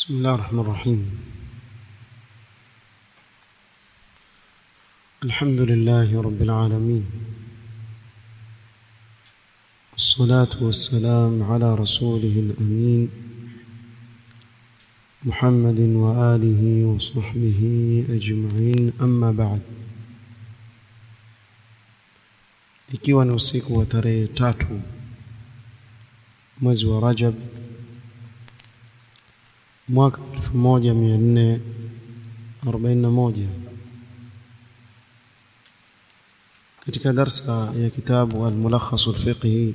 بسم الله الرحمن الرحيم الحمد لله رب العالمين والصلاة والسلام على رسوله الأمين محمد وآله وصحبه أجمعين أما بعد ikiwa ni usiku wa tarehe tatu mwezi wa Rajab mwaka 1441 katika darsa ya kitabu al-Mulakhas al-Fiqhi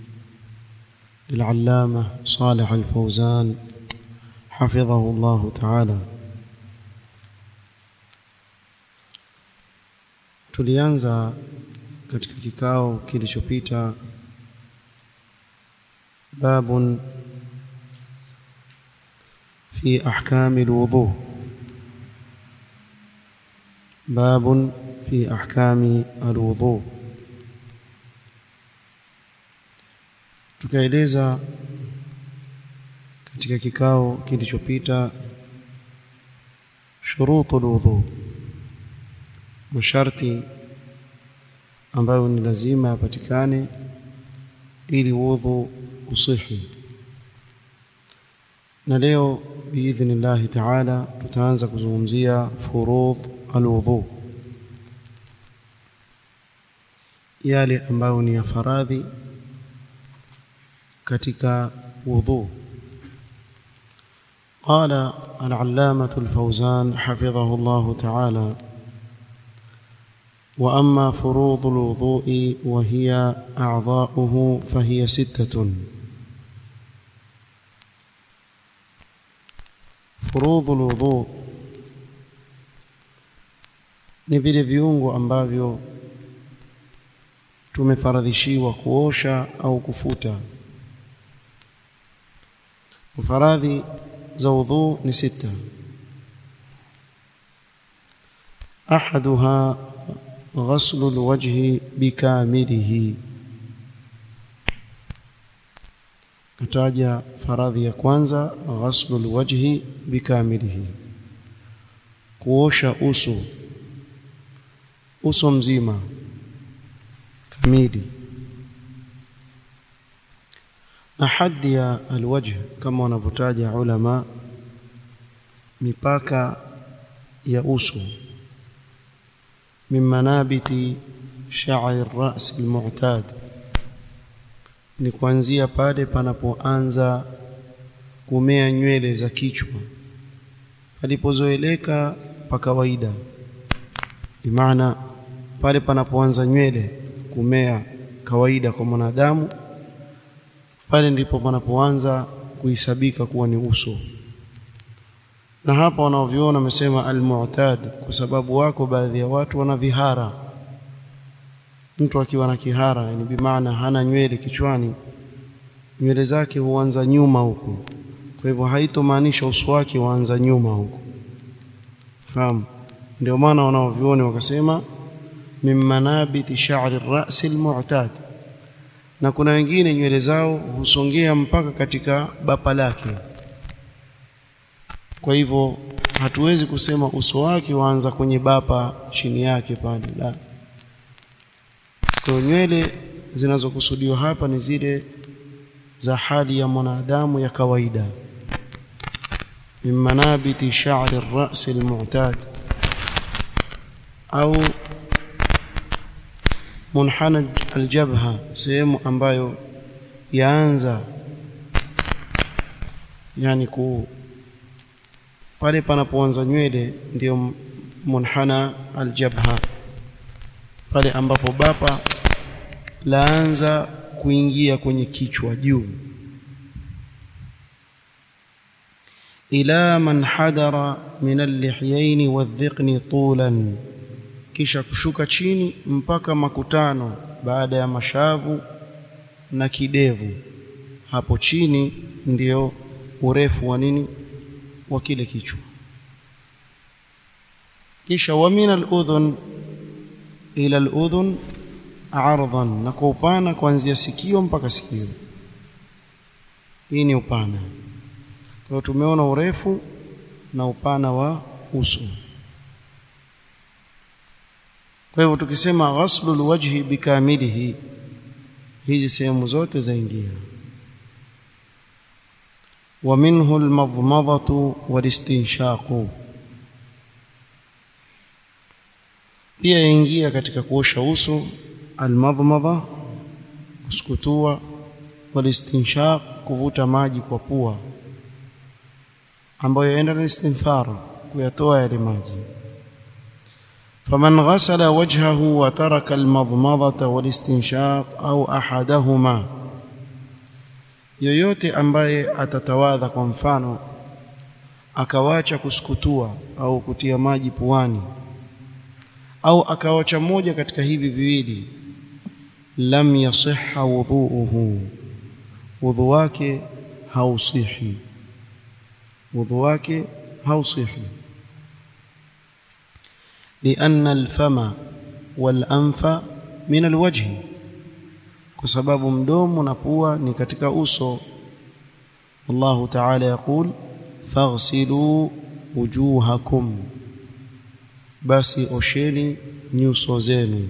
للعلامة صالح الفوزان حفظه الله تعالى tulianza katika kikao kilichopita babun في أحكام الوضوء باب في أحكام الوضوء tukaeleza katika kikao kilichopita shurutu alwudhu masharti ambayo ni lazima yapatikane ili wudhu usihi na leo biidhnillahi taala tutaanza kuzungumzia furudh alwudhu yale ambayo ni ya faradhi katika wudhu قال العلامة الفوزان حفظه الله تعالى وأما فروض الوضوء وهي أعضاؤه فهي ستة furudhu alwudhu ni vile viungo ambavyo tumefaradhishiwa kuosha au kufuta faradhi za udhu ni sita ahaduha ghaslu alwajhi bikamilihi kataja faradhi ya kwanza ghaslu alwajhi bikamilihi kuosha uso uso mzima kamili na haddi ya alwajh kama wanavyotaja ulama mipaka ya uso min manabiti sha'r ar-ra's al-mu'tad ni kuanzia pale panapoanza kumea nywele za kichwa palipozoeleka pa kawaida bimaana pale panapoanza nywele kumea kawaida kwa mwanadamu pale ndipo panapoanza kuhisabika kuwa ni uso na hapa wanaoviona wamesema almu'tad kwa sababu wako baadhi ya watu wana vihara mtu akiwa na kihara yani bimaana hana nywele kichwani nywele zake huanza nyuma huku kwa hivyo haitomaanisha uso wake huanza nyuma huku fahamu ndio maana wanaovioni wakasema min manabiti sha'ri ar-ra's al-mu'tad na kuna wengine nywele zao husongea mpaka katika bapa lake kwa hivyo hatuwezi kusema uso wake waanza kwenye bapa chini yake pale la kwa nywele zinazokusudiwa hapa ni zile za hali ya mwanadamu ya kawaida min manabiti sha'ri ar-ra's al-mu'tad au munhana al-jabha sehemu ambayo yaanza yani ku pale panapoanza nywele ndio munhana al-jabha pale ambapo bapa laanza kuingia kwenye kichwa juu ila man hadara min al-lihyayn wadh-dhiqni tulan kisha kushuka chini mpaka makutano baada ya mashavu na kidevu hapo chini ndio urefu wa nini wa kile kichwa kisha wa min al-udhun ila al-udhun ardhan na kwa upana kuanzia sikio mpaka sikio hii ni upana Kwa tumeona urefu na upana wa uso. Kwa hivyo tukisema ghaslul wajhi bikamilihi, hizi sehemu zote zaingia. Wa minhu almadmadhatu walistinshaqu, pia yaingia katika kuosha uso almadmadha, kusukutua, walistinshaq, kuvuta maji kwa pua, ambayo yaenda na istinthar, kuyatoa yale maji فمن غسل وجهه وترك المضمضة والاستنشاق أو أحدهما yoyote ambaye atatawadha kwa mfano akawacha kusukutua au kutia maji puani au akawacha moja katika hivi viwili lam yasihha wudhuuhu wudhu wake hausihi wudhu wake hausihi لأن الفم والأنف من الوجه kwa sababu mdomo na pua ni katika uso Allah Ta'ala yakul faghsilu wujuhakum basi osheni nyuso zenu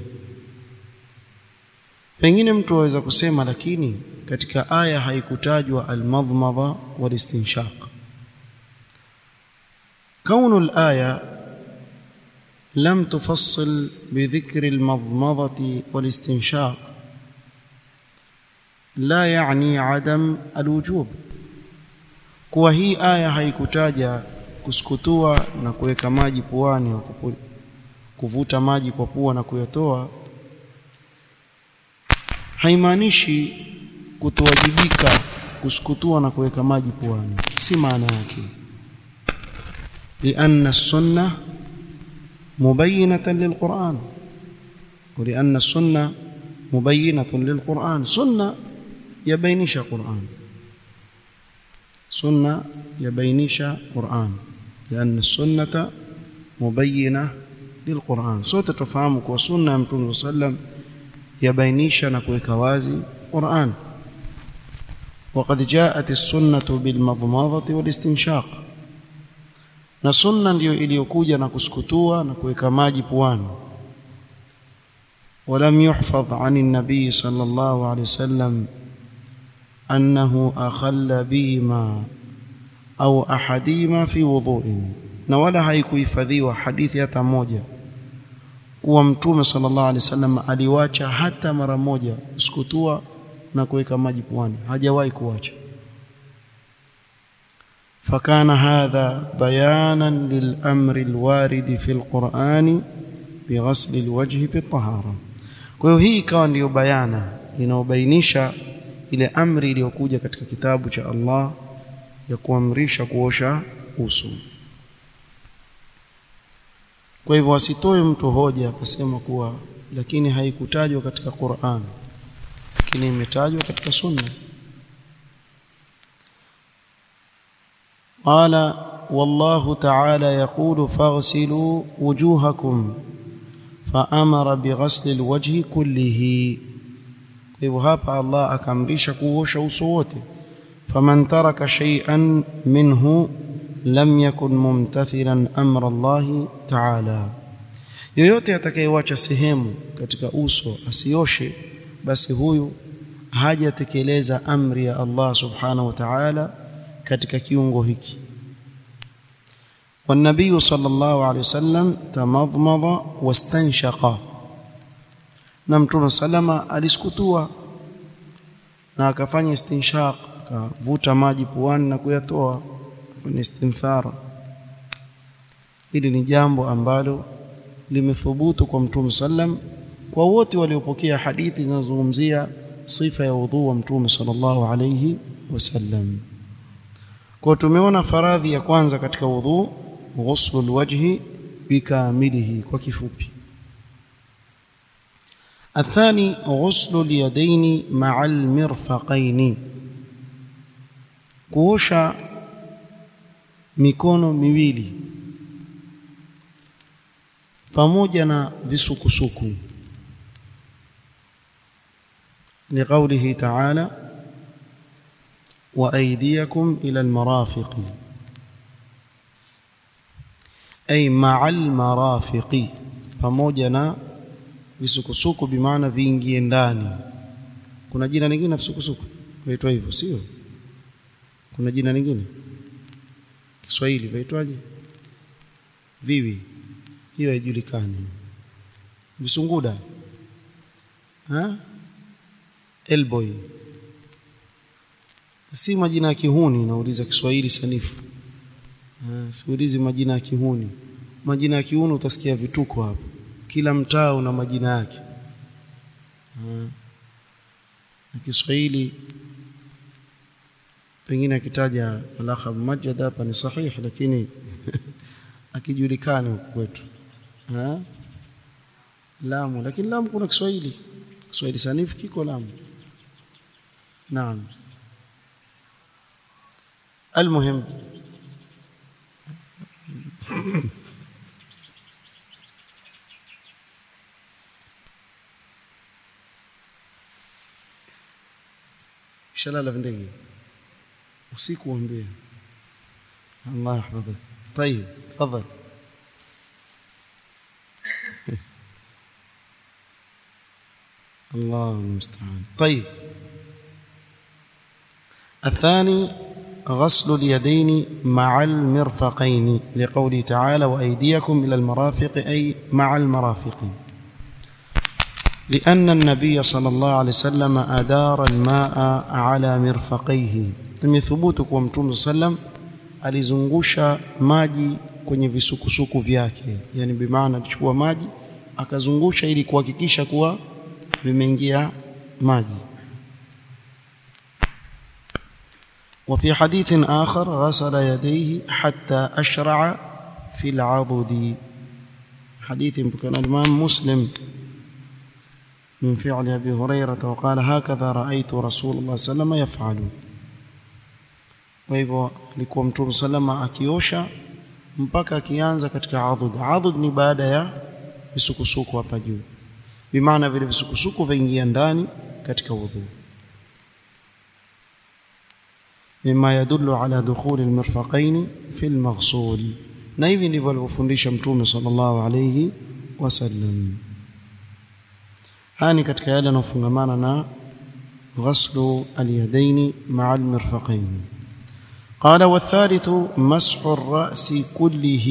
pengine mtu aweza kusema lakini katika aya haikutajwa almadhmadha walistinshaq kaunu alaya لم تفصل بذكر المضمضة والاستنشاق لا يعني عدم الوجوب kuwa hii aya haikutaja kusukutua na kuweka maji puani au kuvuta maji kwa pua na kuyatoa haimaanishi kutowajibika kusukutua na kuweka maji puani si maana yake lianna sunna مبينة للقرآن ولأن السنة مبينة للقرآن سنة يبينش قرآن سنة يبينش قرآن لأن السنة مبينة للقرآن صوت تفهمك وسنة متون صلى الله عليه وسلم يبينش نكويك وازي قرآن وقد جاءت السنة بالمضمضة والاستنشاق na sunna ndiyo iliyokuja na kusukutua na kuweka maji puani ولم يحفظ عن النبي صلى الله عليه وسلم أنه أخل بهما أو أحدهما في وضوء na wala haikuhifadhiwa hadithi hata moja kuwa mtume sallallahu alaihi wasallam aliwacha hata mara moja kusukutua na kuweka maji puani hajawahi kuwacha فكان هذا بيانا للأمر الوارد في القرآن بغسل الوجه في الطهارة kwa hiyo hii ikawa ndiyo bayana inaobainisha ile amri iliyokuja katika kitabu cha Allah ya kuamrisha kuosha uso kwa hivyo asitoe mtu hoja akasema kuwa lakini haikutajwa katika Qur'an lakini imetajwa katika sunna قال والله تعالى يقول فاغسلوا وجوهكم فأمر بغسل الوجه كله hivyo hapa Allah akamrisha kuosha uso wote faman taraka shay'an minhu lam yakun mumtathilan amra Allah ta'ala yoyote atakayewacha sehemu katika uso asioshe basi huyu hajatekeleza amri ya Allah subhanahu wa ta'ala katika kiungo hiki والنبي صلى الله عليه وسلم تمضمض واستنشق na mtume salama alisukutua na akafanya istinshaq akavuta maji puani na kuyatoa kwenye istinthara hili ni jambo ambalo limethubutu kwa mtume sallam kwa wote waliopokea hadithi zinazozungumzia sifa ya udhu wa mtume sallallahu alayhi wasallam kwa tumeona faradhi ya kwanza katika udhu ghuslul wajhi bikamilihi kwa kifupi الثاني غسل اليدين مع المرفقين kuosha mikono miwili pamoja na visukusuku لقوله تعالى وأيديكم إلى المرافق أي مع المرافق pamoja na visukusuku bimaana viingie ndani kuna jina lingine visukusuku vaitwa hivyo sio kuna jina lingine Kiswahili vaitwaje viwi hiyo haijulikani visunguda ha elboy si majina ya kihuni nauliza Kiswahili sanifu ha, siulizi majina ya kihuni majina ya kihuni utasikia vituko hapo kila mtaa una majina yake na Kiswahili pengine akitaja alakha mumajjad hapa ni sahihi lakini akijulikani huku kwetu Lamu lakini Lamu kuna Kiswahili Kiswahili sanifu kiko Lamu naam المهم shalala ndege usiku uambie Allah yahfadhak طيب تفضل الله المستعان طيب الثاني غسل اليدين مع المرفقين لقوله تعالى وأيديكم إلى المرافق أي مع المرافق لأن النبي صلى الله عليه وسلم أدار الماء على مرفقيه لم يثبوت kwa mtume sallam alizungusha maji kwenye visukusuku vyake yani bimaana alichukua maji akazungusha ili kuhakikisha kuwa vimeingia maji وفي حديث آخر غسل يديه حتى أشرع في العضد حديث كان الإمام مسلم من فعل أبي هريرة وقال هكذا رأيت رسول الله صلى الله عليه وسلم يفعل وهو alikuwa mtume salama akiosha mpaka akianza katika adhud adhud ni baada ya visukusuku hapa juu bimaana vile visukusuku vaingia ndani katika udhu mima yadullu ala dukhuli almirfaqain fi almaghsul na hivi ndivyo alivyofundisha mtume sallallahu alayhi wasallam hani katika yale yanayofungamana na ghaslu alyadaini ma'a almirfaqain قال والثالث مسح الرأس كله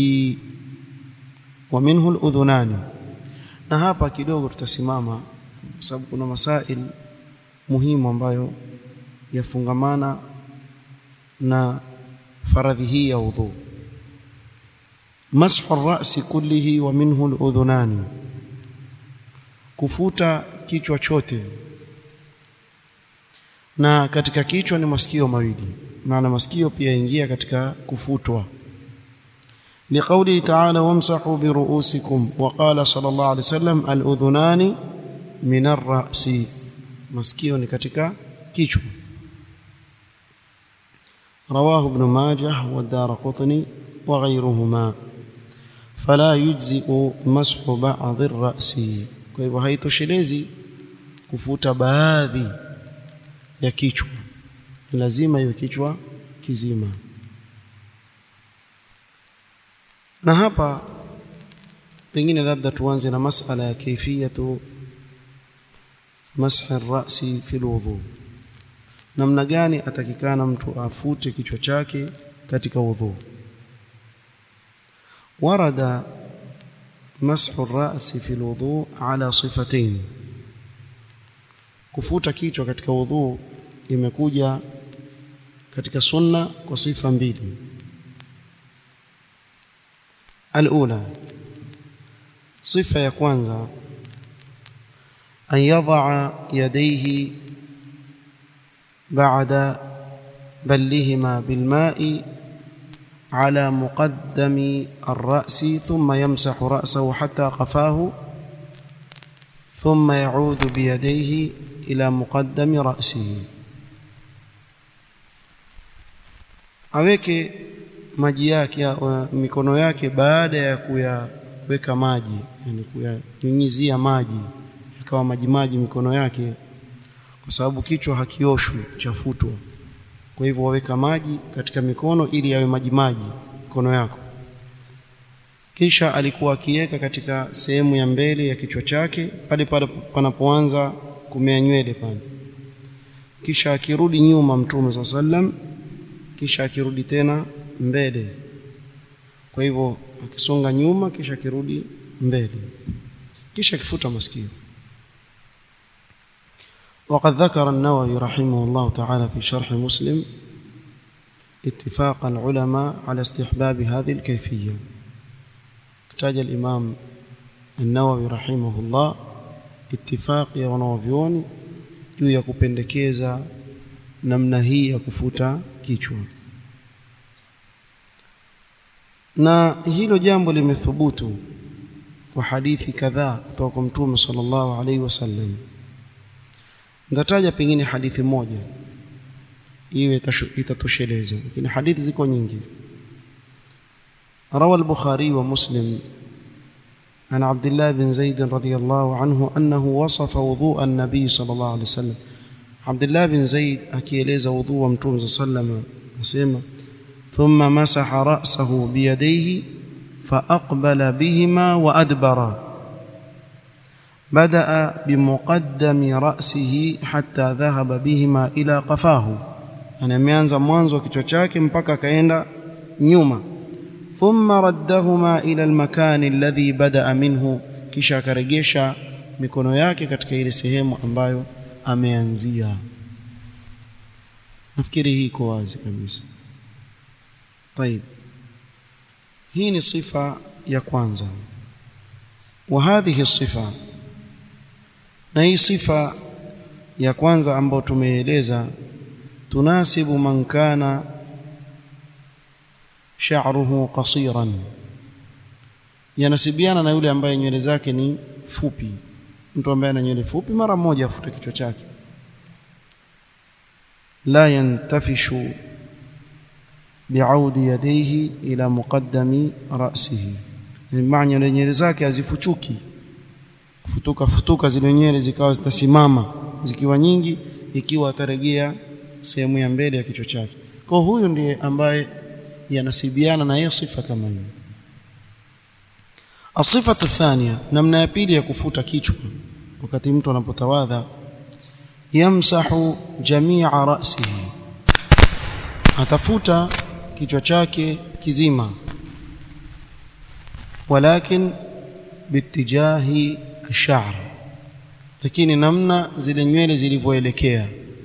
ومنه الأذنان na hapa kidogo tutasimama kwa sababu kuna masail muhimu ambayo yafungamana na faradhi hii ya udhu mashu ar-ra'si kullihi wa minhu al-udhunani kufuta kichwa chote na katika kichwa ni masikio mawili maana masikio pia ingia katika kufutwa لقوله تعالى وامسحوا برؤوسكم وقال صلى الله عليه وسلم الأذنان من الرأس masikio ni katika kichwa رواه ابن ماجه والدار قطني وغيرهما فلا يجزئ مسح بعض الرأس kwa hivyo haitoshelezi kufuta baadhi ya kichwa lazima iwe kichwa kizima na hapa pengine labda tuanze na masala ya kaifiyatu mashi rasi fi alwudhu namna gani atakikana mtu afute kichwa chake katika wudhu warada مسح الرأس في الوضوء على صفتين kufuta kichwa katika wudhu imekuja katika sunna kwa sifa mbili alula sifa ya kwanza an yadha yadayhi ba'da ballihima bilma'i على مقدم الرأس ثم يمسح رأسه حتى قفاه ثم يعود بيديه إلى مقدم رأسه aweke maji yake mikono yake baada ya kuyaweka maji yani kuyanyunyizia maji ikawa maji maji mikono yake kwa sababu kichwa hakioshwi chafutwa kwa hivyo waweka maji katika mikono ili yawe maji maji mikono yako kisha alikuwa akiweka katika sehemu ya mbele ya kichwa chake pale pale panapoanza kumea nywele pale kisha akirudi nyuma mtume saa sallam kisha akirudi tena mbele kwa hivyo akisonga nyuma kisha akirudi mbele kisha akifuta masikio وقد ذكر النووي رحمه الله تعالى في شرح مسلم اتفاق العلماء على استحباب هذه الكيفية احتاج الإمام النووي رحمه الله اتفاق ya wanawavyoni juu ya kupendekeza namna hii ya kufuta kichwa na hilo jambo limethubutu kwa hadithi kadhaa kutoka kwa mtume sallallahu alaihi wasallam nitataja pengine hadithi moja iwe itatosheleza lakini hadithi ziko nyingi روى البخاري ومسلم عن عبد الله بن زيد رضي الله عنه أنه وصف وضوء النبي صلى الله عليه وسلم عبد الله بن زيد أكيليز وضوء متوم صلى الله عليه وسلم أسيما ثم مسح رأسه بيديه فأقبل بهما وأدبر بدأ بمقدم رأسه حتى ذهب بهما إلى قفاه أنا ameanza mwanzo wa kichwa chake mpaka akaenda nyuma thumma raddahuma ila almakani alladhi badaa minhu kisha akaregesha mikono yake katika ile sehemu ambayo ameanzia nafikiri hii iko wazi kabisa طيب hii ni sifa ya kwanza wa hadhihi sifa na hii sifa ya kwanza ambayo tumeeleza tunasibu man kana sha'ruhu qasiran yanasibiana na yule ambaye nywele zake ni fupi mtu ambaye ana nywele fupi mara moja afute kichwa chake la yantafishu bi'audi yadayhi ila muqaddami ra'sihi yani maana nywele zake hazifuchuki kufutuka futuka zile nywele zikawa zitasimama zikiwa nyingi ikiwa atarejea sehemu ya mbele ya kichwa chake kwa huyu ndiye ambaye yanasibiana na hiyo sifa kama hiyo asifatu thania namna ya pili ya kufuta kichwa wakati mtu anapotawadha yamsahu jamia ra'sihi atafuta kichwa chake kizima walakin bitijahi ash-sha'r lakini namna zile nywele zilivyoelekea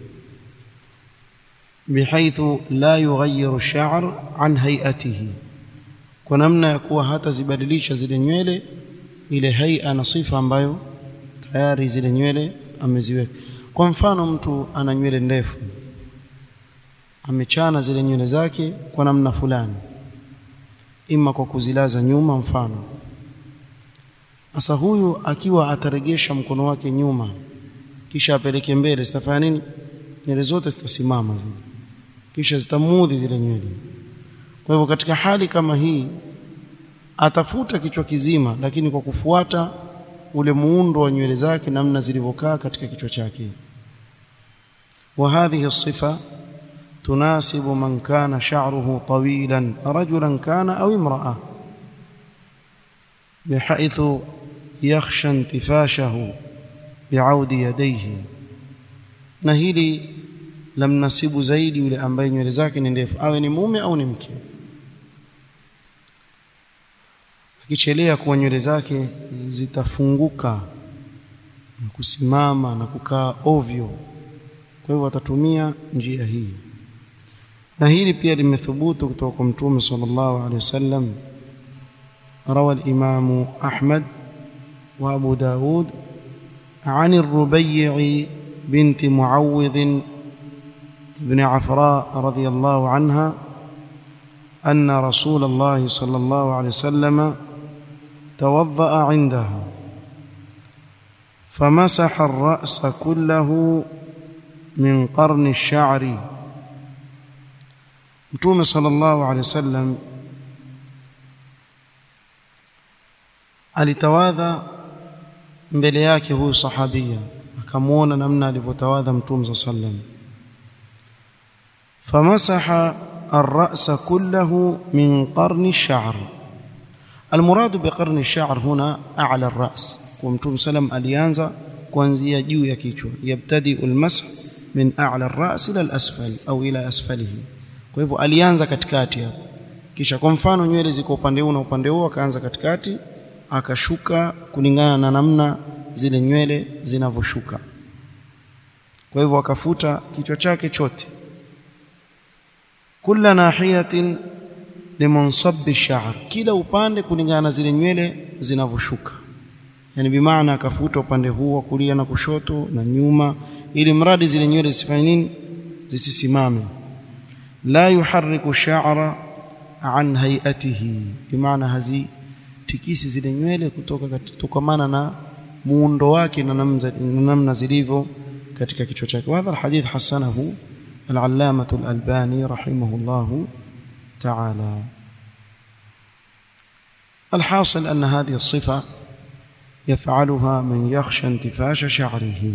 بحيث لا يغير الشعر عن هيئته kwa namna ya kuwa hata zibadilisha zile nywele ile haia na sifa ambayo tayari zile nywele ameziweka kwa mfano mtu ana nywele ndefu amechana zile nywele zake kwa namna fulani ima kwa kuzilaza nyuma mfano sasa huyu akiwa ataregesha mkono wake nyuma kisha apeleke mbele zitafanya nini nywele zote zitasimama zile kisha zitamudhi zile nywele kwa hivyo katika hali kama hii atafuta kichwa kizima lakini kwa kufuata ule muundo wa nywele zake namna zilivyokaa katika kichwa chake wa hadhihi sifa tunasibu man kana sha'ruhu tawilan rajulan kana au imra'a بحيث يخشى انتفاشه بعود يديه na hili lamnasibu zaidi yule ambaye nywele zake ni ndefu awe ni mume au ni mke akichelea kuwa nywele zake zitafunguka na kusimama na kukaa ovyo kwa hivyo atatumia njia hii na hili pia limethubutu kutoka kwa mtume sallallahu alaihi wasallam روى الإمام أحمد وأبو داود عن الربيع بنت معوذ بن عفراء رضي الله عنها أن رسول الله صلى الله عليه وسلم توضأ عندها فمسح الرأس كله من قرن الشعر متوم صلى الله عليه وسلم alitawadha mbele yake huyu sahabia akamwona namna alivyotawadha mtume saa sallam فمسح الرأس كله من قرن الشعر المراد بقرن الشعر هنا أعلى الرأس ومتوم سلم alianza kuanzia juu ya kichwa yabtadi almasah min a'la ar-ra's ila al-asfal au ila asfalihi kwa hivyo alianza katikati hapo kisha kwa mfano nywele ziko upande huu na upande huu akaanza katikati akashuka kulingana na namna zile nywele zinavyoshuka kwa hivyo akafuta kichwa chake chote kila nahiyatin limunsab ash-sha'r kila upande kulingana na zile nywele zinavyoshuka yani bimaana akafuta upande huu wa kulia na kushoto na nyuma ili mradi zile nywele zisifanye nini zisisimame la yuharriku sha'ra an hayatihi bimaana hazi tikisi zile nywele kutoka kutokamana na muundo wake na namna zilivyo katika kichwa chake wa hadha alhadith hasanahu al-allamah al-albani rahimahullah ta'ala الحاصل أن هذه الصفة يفعلها من يخشى انتفاش شعره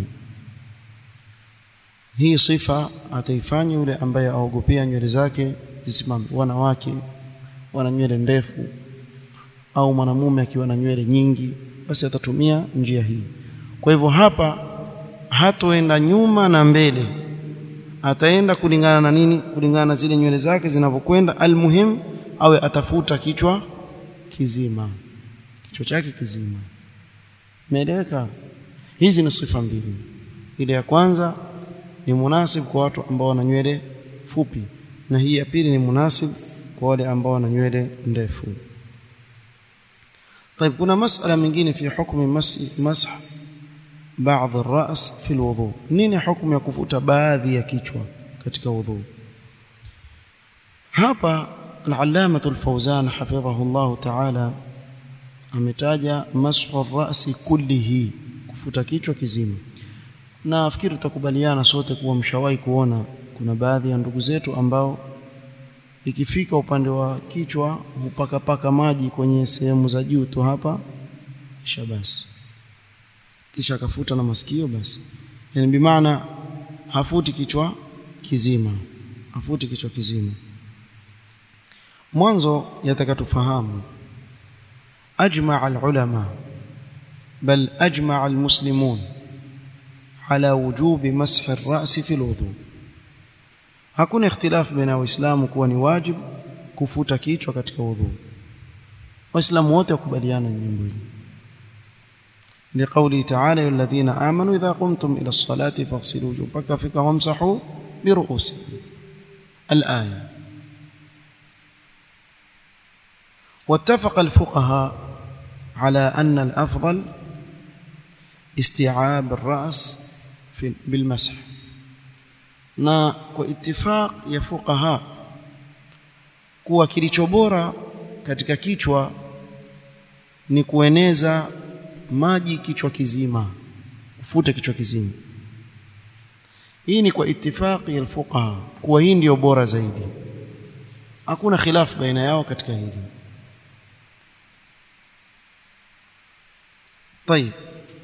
hii sifa ataifanya yule ambaye aogopea nywele zake zisimame wanawake wana nywele ndefu au mwanamume akiwa na nywele nyingi basi atatumia njia hii kwa hivyo hapa hatoenda nyuma na mbele ataenda kulingana na nini kulingana na zile nywele zake zinavyokwenda almuhim awe atafuta kichwa kizima kichwa chake kizima Umeeleweka? Hizi ni sifa mbili. Ile ya kwanza ni munasib kwa watu ambao wana nywele fupi na hii ya pili ni munasib kwa wale ambao wana nywele ndefu. طيب kuna masala mingine fi hukmi masah baadhi الراس في الوضوء nini hukumu ya kufuta baadhi ya kichwa katika wudhu hapa al-allamah al-fawzan hafidhahu Allah ta'ala ametaja mashu rasi kullihi kufuta kichwa kizima na nafikiri tutakubaliana sote kuwa mshawahi kuona kuna baadhi ya ndugu zetu ambao ikifika upande wa kichwa hupakapaka maji kwenye sehemu za juu tu hapa kisha basi kisha akafuta na masikio basi yani bimaana hafuti kichwa kizima hafuti kichwa kizima mwanzo yataka tufahamu أجمع العلماء بل أجمع المسلمون على وجوب مسح الرأس في الوضوء hakuna ikhtilaf baina waislamu kuwa ni wajib kufuta kichwa katika wudhu waislamu wote wakubaliana jambo hili liqauli ta'ala alladhina amanu idha qumtum ila as-salati faghsilu wujuhakum fika wamsahu bi ru'usikum al-aya واتفق الفقهاء على أن الأفضل استيعاب الرأس في بالمسح na kwa itifaq ya fuqaha kuwa kilicho bora katika kichwa ni kueneza maji kichwa kizima ufute kichwa kizima hii ni kwa itifaqi ya fuqaha kuwa hii ndiyo bora zaidi hakuna khilaf baina yao katika hili طيب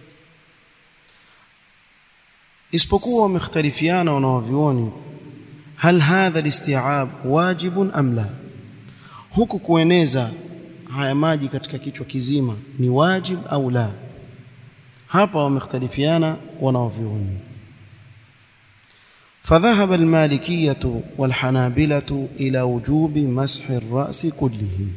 isipokuwa wamekhtalifiana wanawavyuoni hal hadha listi'ab wajibun am la huku kueneza haya maji katika kichwa kizima ni wajib au la hapa wamekhtalifiana wanawavyuoni فذهب المالكية والحنابلة إلى وجوب مسح الرأس كله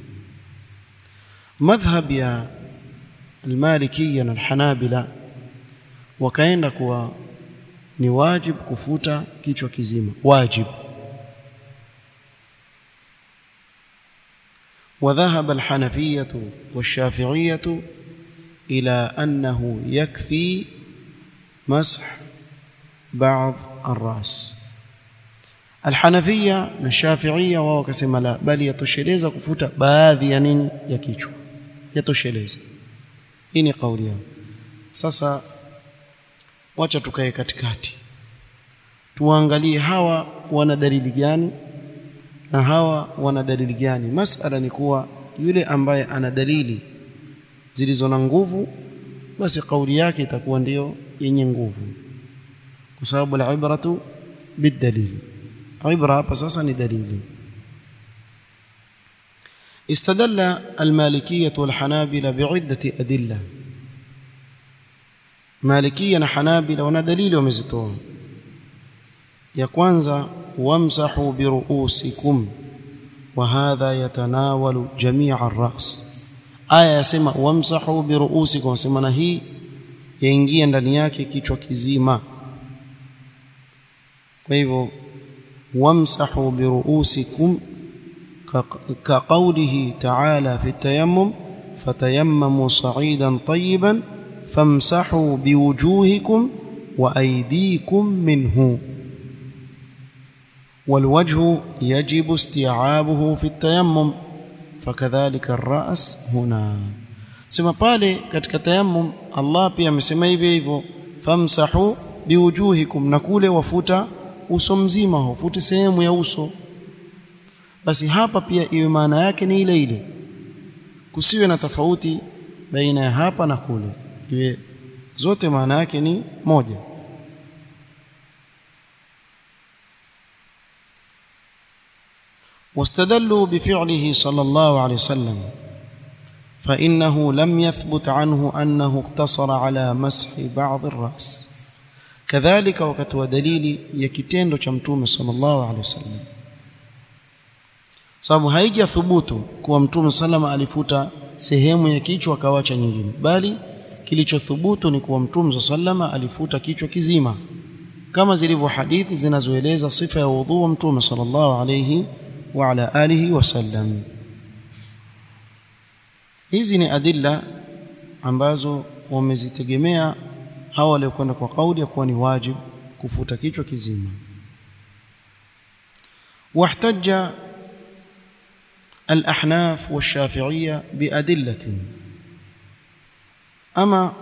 مذهب يا المالكية والحنابلة wakaenda kuwa ni wajib kufuta kichwa kizima wajib وذهب الحنفية والشافعية إلى أنه يكفي مسح بعض الرأس الحنفية والشافعية wao wakasema la bali yatosheleza kufuta baadhi ya nini ya kichwa yatosheleza hii ni kauli yao sasa wacha tukae katikati tuangalie hawa wana dalili gani na hawa wana dalili gani masala ni kuwa yule ambaye ana dalili zilizo na nguvu basi kauli yake itakuwa ndiyo yenye nguvu kwa sababu al-ibratu bidalil ibra hapa sasa ni dalili استدل المالكية والحنابلة بعدة أدلة مالكية وحنابلة ونا دليل ومزتوه ya kwanza wamsahu biruusikum wa hadha yatanawalu jamia ar-ras aya yasema wamsahu biruusikum sema na hii yaingia ndani yake kichwa kizima kwa hivyo wamsahu biruusikum كقوله تعالى في التيمم فتيمموا صعيدا طيبا فامسحوا بوجوهكم وأيديكم منه والوجه يجب استيعابه في التيمم فكذلك الرأس هنا sema pale katika tayammum Allah pia amesema hivyo hivyo famsahu biwujuhikum na kule wafuta uso mzima wafute sehemu ya uso basi hapa pia iwe maana yake ni ile ile kusiwe na tofauti baina ya hapa na kule iwe zote maana yake ni moja واستدلوا بفعله صلى الله عليه وسلم فإنه لم يثبت عنه أنه اقتصر على مسح بعض الرأس كذلك وقت ودليل يكتendo cha mtume sallallahu alaihi wasallam sababu haija thubutu kuwa mtume sallama alifuta sehemu ya kichwa akawacha nyingine bali kilichothubutu ni kuwa mtume sallama alifuta kichwa kizima kama zilivyo hadithi zinazoeleza sifa ya udhu wa mtume sallallahu alayhi wa ala alihi wasallam hizi ni adilla ambazo wamezitegemea hawa waliokwenda kwa kauli ya kuwa ni wajib kufuta kichwa kizima واحتج الأحناف والشافعية بأدلة أما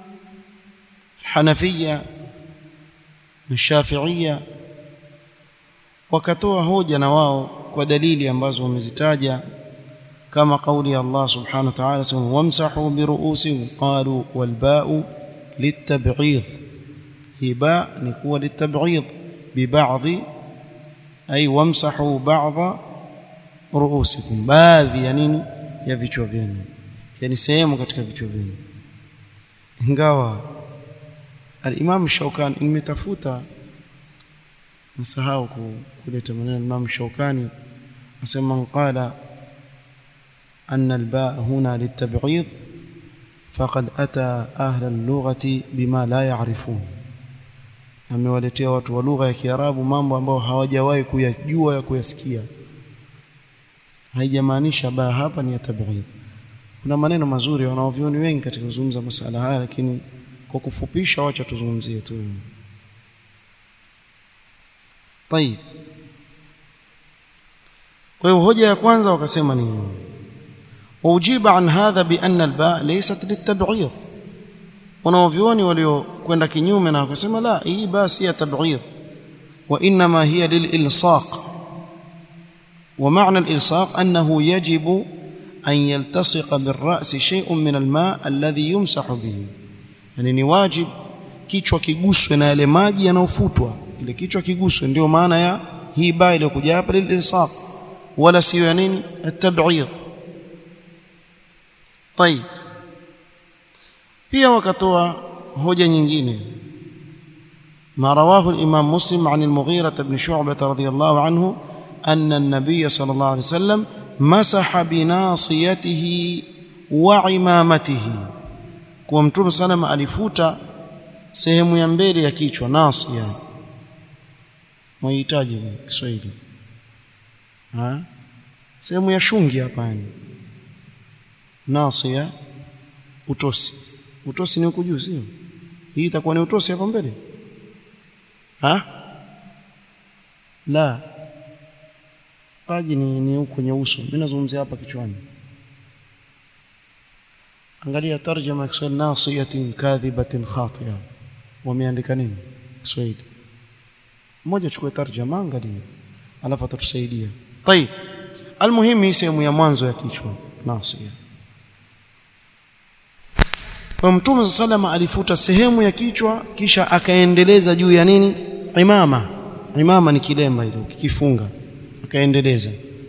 الحنفية الشافعية wakatoa hoja na wao kwa dalili ambazo wamezitaja kama kauli ya Allah subhanahu wa ta'ala sema wamsahu biruusikum qalu walba'u litab'id hi ba ni kuwa litab'id bi ba'dhi ay wamsahu ba'dha ruusikum baadhi ya nini ya vichwa vyenu yani sehemu katika vichwa vyenu ingawa al-Imam Shawkani nimetafuta msahau kuleta maneno Imam Shawkani asema man qala anna al-ba' huna litab'id faqad ata ahla al-lughati bima la ya'rifun amewaletea watu wa lugha ya Kiarabu mambo ambayo hawajawahi kuyajua ya kuyasikia haijamaanisha ba hapa ni ya tab'id kuna maneno mazuri wanaovioni wengi katika kuzungumza masala haya lakini kwa kufupisha wacha tuzungumzie tu طيب kwa hiyo hoja ya kwanza wakasema ni waujiba an hadha bi anna alba laysat litab'id wanaovioni waliokwenda kinyume na wakasema la hii ba si ya tab'id wa inma hiya lililsaq ومعنى الإلصاق أنه يجب أن يلتصق بالرأس شيء من الماء الذي يمسح به يعني ni wajib kichwa kiguswe na yale maji yanayofutwa kile kichwa kiguswe ndio maana ya hii ba iliyokuja hapa lililsaq wala sio ya nini at-tab'id طيب pia wakatoa hoja nyingine ما رواه الإمام مسلم عن المغيرة بن شعبة رضي الله عنه أن النبي صلى الله عليه وسلم مسح بناصيته وعمامته kwa mtume salama alifuta sehemu ya mbele ya kichwa nasia mwahitaji Kiswahili ha sehemu ya shungi hapa yani nasia utosi utosi ni huko juu sio hii itakuwa ni utosi hapa mbele ha la paji ni, ni huko kwenye uso mimi nazungumzia hapa kichwani angalia tarjama Kiswahili nasiyatin kadhibatin khatiya wameandika nini Kiswahili mmoja chukue tarjama angalia alafu atatusaidia طيب almuhimu hii sehemu ya mwanzo ya kichwa nasiya kwa mtume salama alifuta sehemu ya kichwa kisha akaendeleza juu ya nini imama imama ni kilemba ile ukikifunga akaendeleza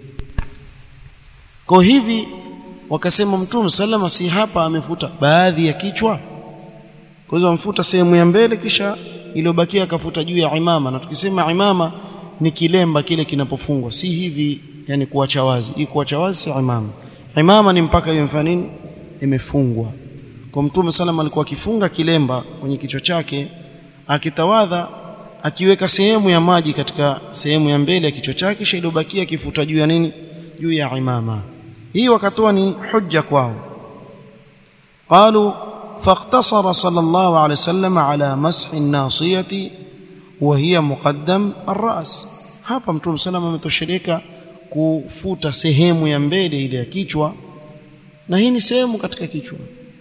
kwa hivi wakasema mtume salama si hapa amefuta baadhi ya kichwa kwa hiyo amfuta sehemu ya mbele kisha iliyobakia akafuta juu ya imama na tukisema imama ni kilemba kile kinapofungwa si hivi yani kuacha wazi hii kuacha wazi si imama imama ni mpaka hiyo mfano nini imefungwa kwa mtume salama alikuwa akifunga kilemba kwenye kichwa chake akitawadha akiweka sehemu ya maji katika sehemu ya mbele ya kichwa chake kisha iliyobakia akifuta juu ya nini juu ya imama hii wakatoa ni hujja kwao قالوا فاقتصر صلى الله عليه وسلم على مسح الناصية وهي مقدم الرأس hapa mtume salama ametosheleka kufuta sehemu ya mbele ile ya kichwa na hii ni sehemu katika kichwa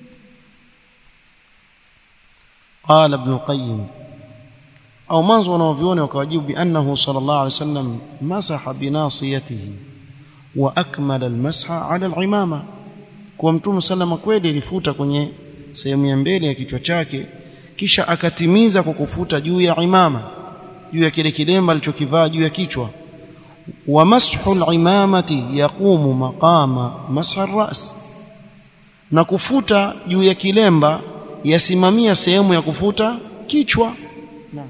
قال ابن القيم au mwanzo wanaoviona wakawajibu biannahu sallallahu alaihi wasallam masaha binasiyatihi wa akmala almasha ala alimama kwa mtume sallama kweli alifuta kwenye sehemu ya mbele ya kichwa chake kisha akatimiza kwa kufuta juu ya imama juu ya kile kilemba alichokivaa juu ya kichwa wa mashu alimamati yaqumu maqama masha ras na kufuta juu ya kilemba yasimamia sehemu ya kufuta kichwa naam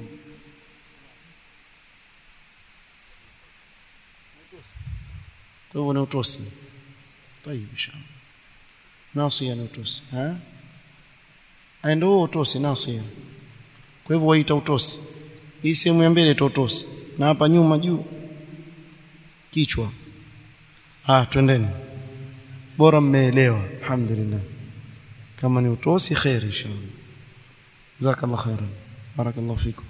kwa hivyo ni utosi طيب inshallah nasia ni utosi ha ndio huo utosi nasia kwa hivyo waita utosi hii sehemu ya mbele ita utosi na hapa nyuma juu kichwa ah twendeni bora mmeelewa alhamdulillah kama ni utosi khair inshallah jazakallahu khairan barakallahu fikum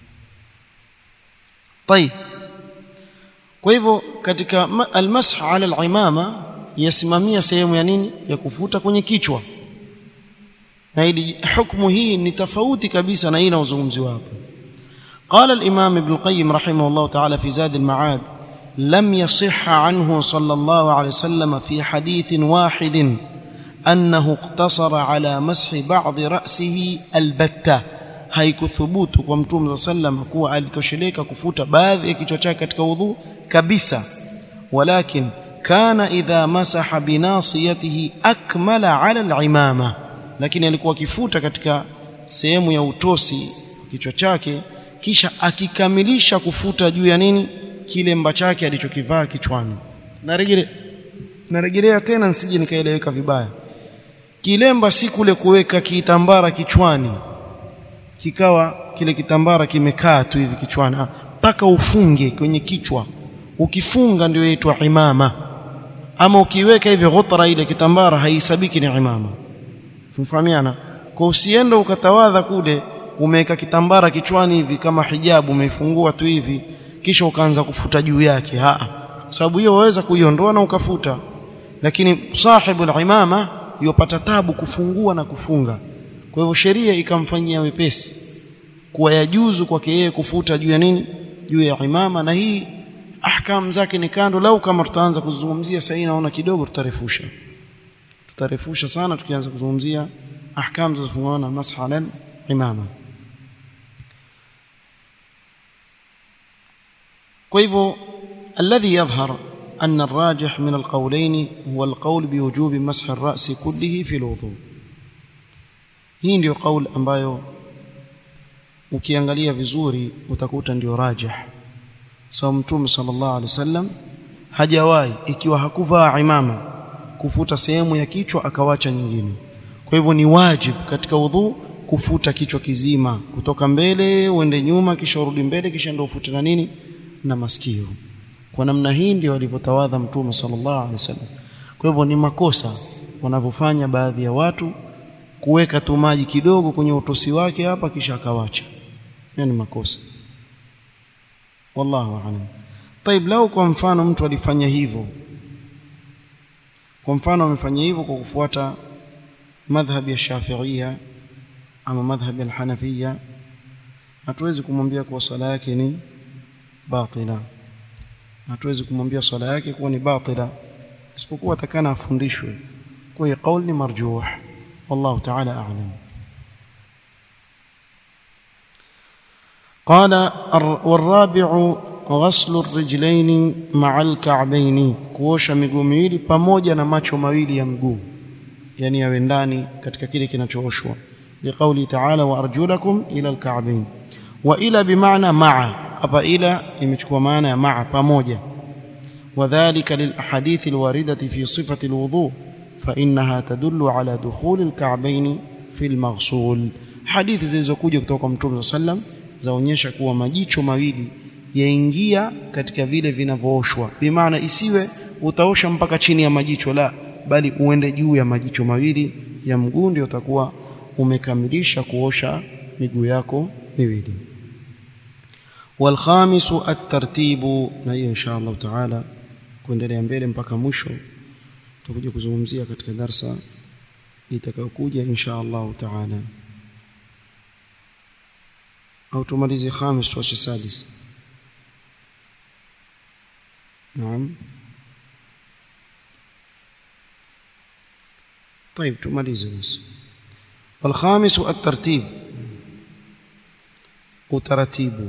طيب kwa hivyo katika almasah ala alimama yasimamia sehemu ya nini ya kufuta kwenye kichwa na ili hukumu hii ni tofauti kabisa na hii inayozungumziwa hapa قال الإمام ابن القيم رحمه الله تعالى في زاد المعاد لم يصح عنه صلى الله عليه وسلم في حديث واحد أنه اقتصر على مسح بعض رأسه البتة haikuthubutu kwa mtume صلى الله عليه وسلم kuwa alitosheleka kufuta baadhi ya kichwa chake katika udhu kabisa walakin kana idha masaha binasiyatihi akmala ala alimama lakini alikuwa akifuta katika sehemu ya utosi kichwa chake kisha akikamilisha kufuta juu ya nini kilemba chake alichokivaa kichwani narejelea narejelea tena nsije nikaeleweka vibaya kilemba si kule kuweka kitambara kichwani kikawa kile kitambara kimekaa tu hivi kichwani mpaka ufunge kwenye kichwa ukifunga ndio yaitwa imama ama ukiweka hivi ghutra ile kitambara haisabiki ni imama tumfahamiana kwa usiende ukatawadha kule umeweka kitambara kichwani hivi kama hijabu umeifungua tu hivi kisha ukaanza kufuta juu yake ha sababu hiyo waweza kuiondoa na ukafuta lakini sahibu al-imama yopata tabu kufungua na kufunga kwa hivyo sheria ikamfanyia wepesi kuwa yajuzu kwake yeye kufuta juu ya nini juu ya imama na hii ahkam zake ni kando lau kama tutaanza kuzungumzia sasa naona kidogo tutarefusha tutarefusha sana tukianza kuzungumzia ahkam zinazofungamana na mashala imama kwa hivyo alladhi yadhhar أن الراجح من القولين هو القول بوجوب مسح الرأس كله في الوضوء hii ndio kauli ambayo ukiangalia vizuri utakuta ndio rajih sawa mtume sallallahu alaihi wasallam hajawahi ikiwa hakuvaa imama kufuta sehemu ya kichwa akawacha nyingine kwa hivyo ni wajib katika udhu kufuta kichwa kizima kutoka mbele uende nyuma kisha urudi mbele kisha ndio ufute na nini na masikio kwa namna hii ndio alivyotawadha mtume sallallahu alaihi wasallam kwa hivyo ni makosa wanavyofanya baadhi ya watu kuweka tu maji kidogo kwenye utosi wake hapa kisha akawacha hiyo ni makosa wallahu aalam طيب lau kwa mfano mtu alifanya hivyo kwa mfano amefanya hivyo kwa kufuata madhhabi ya Shafi'ia ama madhhabi ya Hanafia hatuwezi kumwambia kuwa swala yake ni batila hatuwezi kumwambia swala yake kuwa ni batila isipokuwa atakana afundishwe kwa hiyo kauli ni marjuh والله تعالى أعلم قال والرابع ghaslu rijlaini maa alka'baini kuosha miguu miwili pamoja na macho mawili ya mguu yani yawe ndani katika kile kinachooshwa liqauli ta'ala wa arjulakum ila alka'bain wa ila bimaana maa hapa ila imechukua maana ya maa pamoja وذلك للأحاديث الواردة في صفة الوضوء فإنها تدل على دخول الكعبين في المغسول حديث zilizokuja kutoka kwa Mtume sallam zaonyesha kuwa majicho mawili yaingia katika vile vinavyooshwa bimaana isiwe utaosha mpaka chini ya majicho la bali uende juu ya majicho mawili ya mguu ndio utakuwa umekamilisha kuosha miguu yako miwili والخامس الترتيب na hiyo insha Allah taala kuendelea mbele mpaka mwisho tutakuja kuzungumzia katika darsa itakayokuja insha Allah taala au tumalize khamis tuache sadis naam طيب tumalize basi والخامس الترتيب utaratibu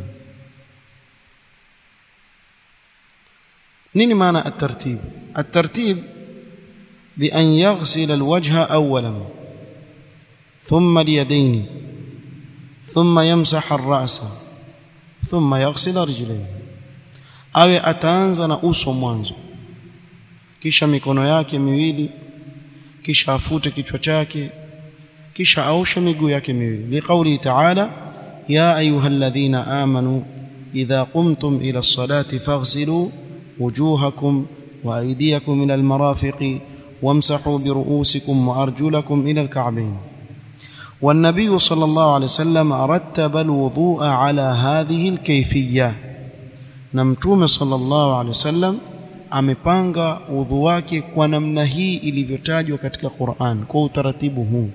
nini maana الترتيب الترتيب بأن يغسل الوجه أولا ثم اليدين ثم يمسح الرأس ثم يغسل رجليه awe ataanza na uso mwanzo kisha mikono yake miwili kisha afute kichwa chake kisha aoshe miguu yake miwili liqauli ta'ala ya ayyuhalladhina amanu idha qumtum ila as-salati faghsilu wujuhakum wa aydiyakum ila al-marafiqi wamsahu bi ru'usikum wa arjulakum ila al-ka'bayn والنبي صلى الله عليه وسلم رتب الوضوء على هذه الكيفيه na mtume sallallahu alaihi wasallam amepanga udhu wake kwa namna hii ilivyotajwa katika Qur'an kwa utaratibu huu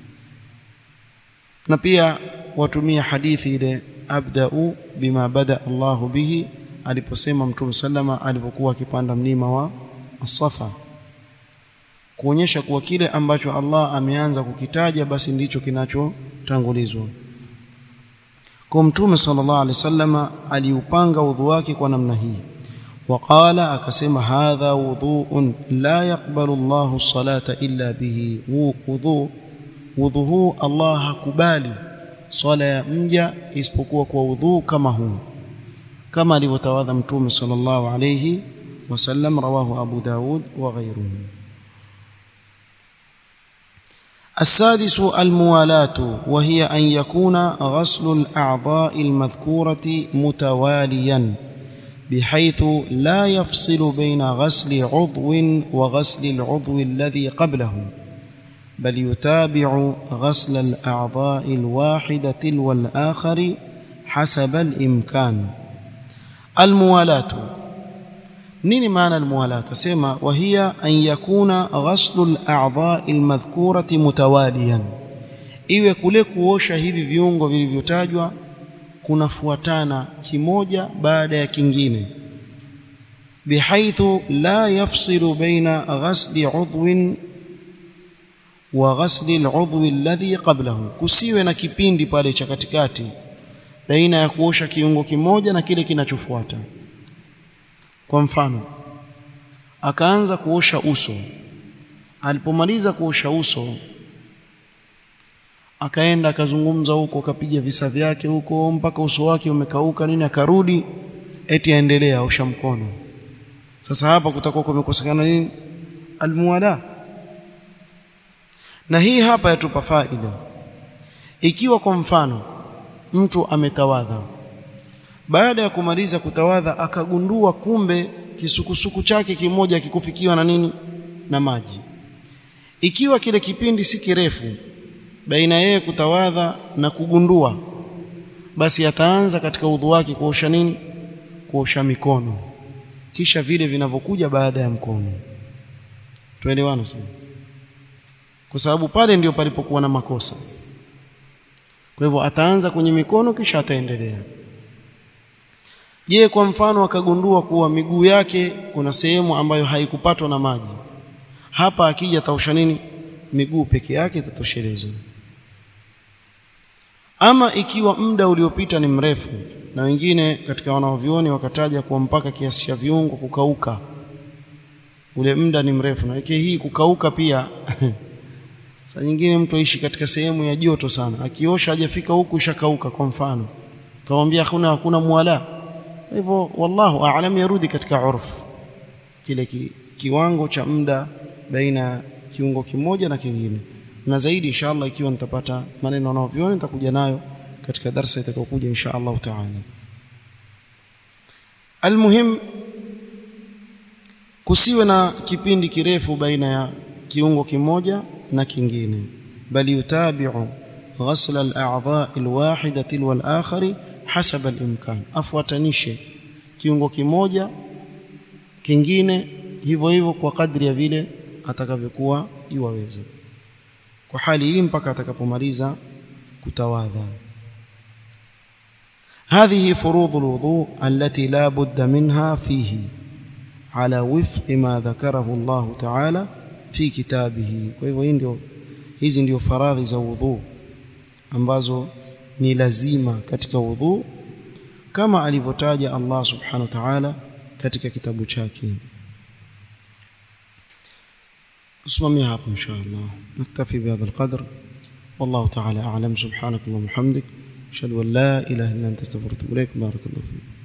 na pia watumia hadithi ile abda'u bima bada Allahu bihi aliposema mtume sallama alipokuwa akipanda mlima wa As-Safa kuonyesha kuwa kile ambacho Allah ameanza kukitaja basi ndicho kinachotangulizwa kwa mtume sallallahu alaihi wasallama aliupanga udhu wake kwa namna hii waqala akasema hadha wudhu'un la yaqbalu Allahu as-salata illa bihi wudhu wudhu huu Allah hakubali swala ya mja isipokuwa kwa udhu kama huu kama alivyotawadha mtume sallallahu alayhi wasallam rawahu Abu Daud wa ghayruhu السادس الموالاة وهي أن يكون غسل الأعضاء المذكورة متواليا بحيث لا يفصل بين غسل عضو وغسل العضو الذي قبله بل يتابع غسل الأعضاء الواحدة تلو الآخر حسب الإمكان الموالاة nini maana almuwalata sema wahia an yakuna ghaslu al-a'dha'i al-madhkurati mutawaliyan iwe kule kuosha hivi viungo vilivyotajwa kunafuatana kimoja baada ya kingine bihaithu la yafsilu baina ghasli 'udwin wa ghasli al-'udwi alladhi qablahu kusiwe na kipindi pale cha katikati baina ya kuosha kiungo kimoja na kile kinachofuata kwa mfano akaanza kuosha uso alipomaliza kuosha uso akaenda akazungumza huko akapiga visa vyake huko mpaka uso wake umekauka nini akarudi eti aendelea osha mkono sasa hapa kutakuwa kumekosekana nini almuwala na hii hapa yatupa faida ikiwa kwa mfano mtu ametawadha baada ya kumaliza kutawadha akagundua kumbe kisukusuku chake kimoja kikufikiwa na nini na maji ikiwa kile kipindi si kirefu baina yeye kutawadha na kugundua basi ataanza katika udhu wake kuosha nini kuosha mikono kisha vile vinavyokuja baada ya mkono tuelewana sio kwa sababu pale ndio palipokuwa na makosa kwa hivyo ataanza kwenye mikono kisha ataendelea Je, kwa mfano akagundua kuwa miguu yake kuna sehemu ambayo haikupatwa na maji, hapa akija taosha nini? Miguu peke yake itatosheleza. Ama ikiwa muda uliopita ni mrefu, na wengine katika wanaovioni wakataja kuwa mpaka kiasi cha viungo kukauka ule muda ni mrefu na weke hii kukauka pia saa nyingine mtu aishi katika sehemu ya joto sana akiosha hajafika huku ishakauka kwa mfano tawambia hakuna hakuna mwala hivyo wallahu aalam yarudi katika urfu kile ki, kiwango cha muda baina kiungo kimoja na kingine na zaidi inshallah ikiwa nitapata maneno naoviona nitakuja nayo katika darasa itakayokuja insha Allah taala almuhim kusiwe na kipindi kirefu baina ya kiungo kimoja na kingine bali yutabi'u ghasl al-a'dha' al-wahida tilwa al-akhari hasab al-imkan afuatanishe kiungo kimoja kingine hivyo hivyo kwa kadri ya vile atakavyokuwa iwaweza kwa hali hii mpaka atakapomaliza kutawadha هذه فروض الوضوء التي لا بد منها فيه على وفق ما ذكره الله تعالى في كتابه kwa hivyo hii ndio hizi ndio faradhi za wudhu ambazo ni lazima katika wudhu kama alivyotaja Allah subhanahu wa ta'ala katika kitabu chake usimamia hapo insha Allah naktafi bihadha alqadr والله تعالى أعلم سبحانك اللهم وبحمدك أشهد أن لا إله إلا أنت استغفرك وأتوب إليك بارك الله فيك